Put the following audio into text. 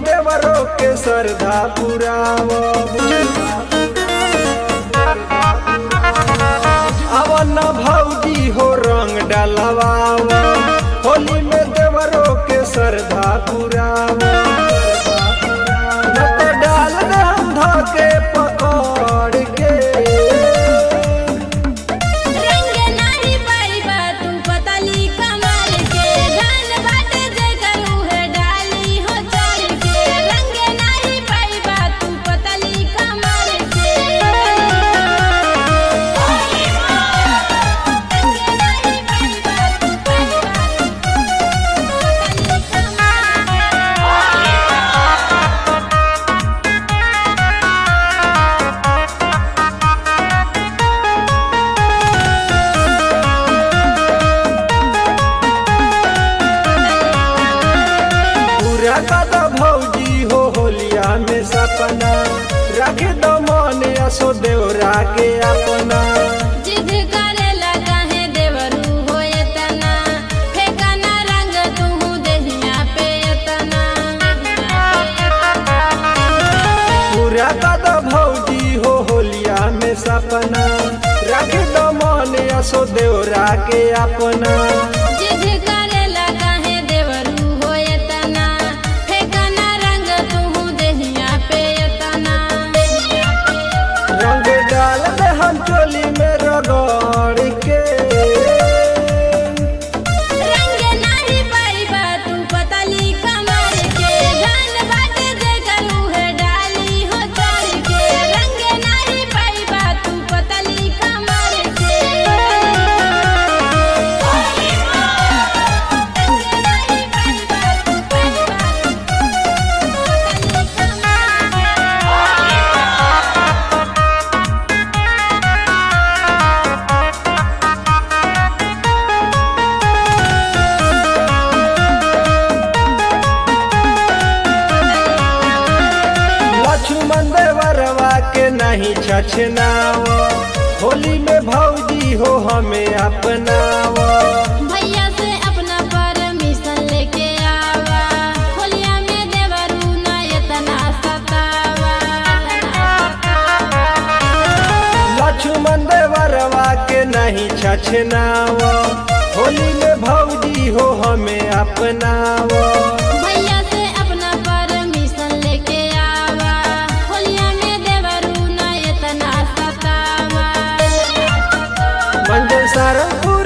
देवरों के श्रद्धा पुराव अवन भौजी हो रंग डलवाव होली में देवरों के श्रद्धा पुराव न तो डाल दे हम धके पकड़ के रंग नाही पाइबा तू पतली कमर के धन बाटे जे करू है डाली हो चढ़ के रंग नाही पाइबा तू पतली कमर के रंग नाही पाइबा तू पतली पूरा कदा भौजी हो होलिया में सपना रख दो मन असो देवरा के अपना जिद करेला काहे देवरू हो एतना फेकना रंग तू देहिया पे एतना पूरा कदा भौजी हो होलिया में सपना रख दो मन असो देवरा के अपना जिद करेला काहे देवरू हो एतना फेकना रंग तू देहिया पे एतना रंग डाल दे हम चोली में रगड़ के रंग नाही पाइबा तू पतली कमर के धन बाटे जे करू है डाली हो चढ़ के रंग नाही पाइबा तू पतली कमर के लक्ष्मण देवरवा के नहीं छछनाव होली में भौजी हो हमें अपनाव भैया से अपना परमिशन लेके आवा होलिया में देवरू ना इतना सतावा लक्ष्मण देवरवा के नहीं छछनाव होली में भौजी हो हमें अपनाव भैया से अपना परमिशन लेके आवा होलिया में देवरू ना इतना सतावा मंजन सारंगपुर